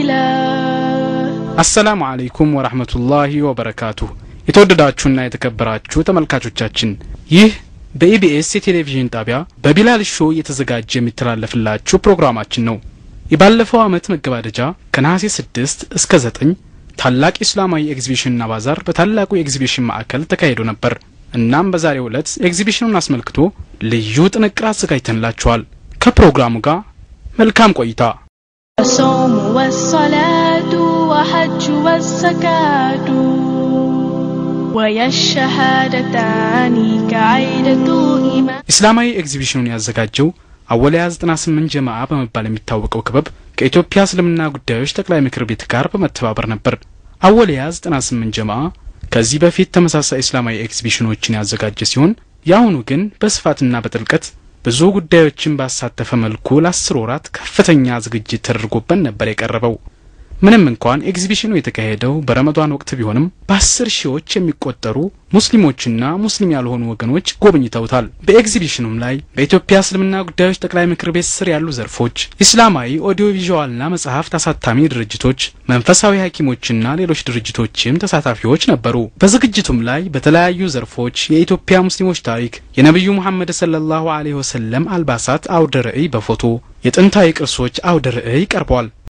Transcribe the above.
الإله አሰላሙ አለይኩም ወራህመቱላሂ ወበረካቱሁ። የተወደዳችሁና የተከበራችሁ ተመልካቾቻችን ይህ በኢቢኤስ የቴሌቪዥን ጣቢያ በቢላል ሾው እየተዘጋጀ የሚተላለፍላችሁ ፕሮግራማችን ነው። የባለፈው ዓመት መገባደጃ ከነሐሴ 6 እስከ 9 ታላቅ ኢስላማዊ ኤግዚቢሽንና ባዛር በታላቁ የኤግዚቢሽን ማዕከል ተካሂዶ ነበር። እናም በዛሬው ዕለት ኤግዚቢሽኑን አስመልክቶ ልዩ ጥንቅር አዘጋጅተንላችኋል። ከፕሮግራሙ ጋር መልካም ቆይታ። الصوم والصلاة وحج والزكاة ويا الشهادتان كعيدة إيمان ኢስላማዊ ኤግዚቢሽኑን ያዘጋጀው አወሊያ 98 ጀማዓ በመባል የሚታወቀው ክበብ ከኢትዮጵያ እስልምና ጉዳዮች ጠቅላይ ምክር ቤት ጋር በመተባበር ነበር። አወሊያ 98 ጀማዓ ከዚህ በፊት ተመሳሳይ እስላማዊ ኤግዚቢሽኖችን ያዘጋጀ ሲሆን የአሁኑ ግን በስፋትና በጥልቀት ብዙ ጉዳዮችን ባሳተፈ መልኩ ለአስር ወራት ከፍተኛ ዝግጅት ተደርጎበት ነበር የቀረበው። ምንም እንኳን ኤግዚቢሽኑ የተካሄደው በረመዷን ወቅት ቢሆንም በአስር ሺዎች የሚቆጠሩ ሙስሊሞችና ሙስሊም ያልሆኑ ወገኖች ጎብኝተውታል። በኤግዚቢሽኑም ላይ በኢትዮጵያ እስልምና ጉዳዮች ጠቅላይ ምክር ቤት ስር ያሉ ዘርፎች፣ ኢስላማዊ ኦዲዮ ቪዥዋልና መጽሐፍት አሳታሚ ድርጅቶች፣ መንፈሳዊ ሐኪሞችና ሌሎች ድርጅቶችም ተሳታፊዎች ነበሩ። በዝግጅቱም ላይ በተለያዩ ዘርፎች የኢትዮጵያ ሙስሊሞች ታሪክ፣ የነቢዩ ሙሐመድ ሰለላሁ ዐለይሂ ወሰለም አልባሳት አውደ ርዕይ በፎቶ የጥንታዊ ቅርሶች አውደ ርዕይ ቀርቧል።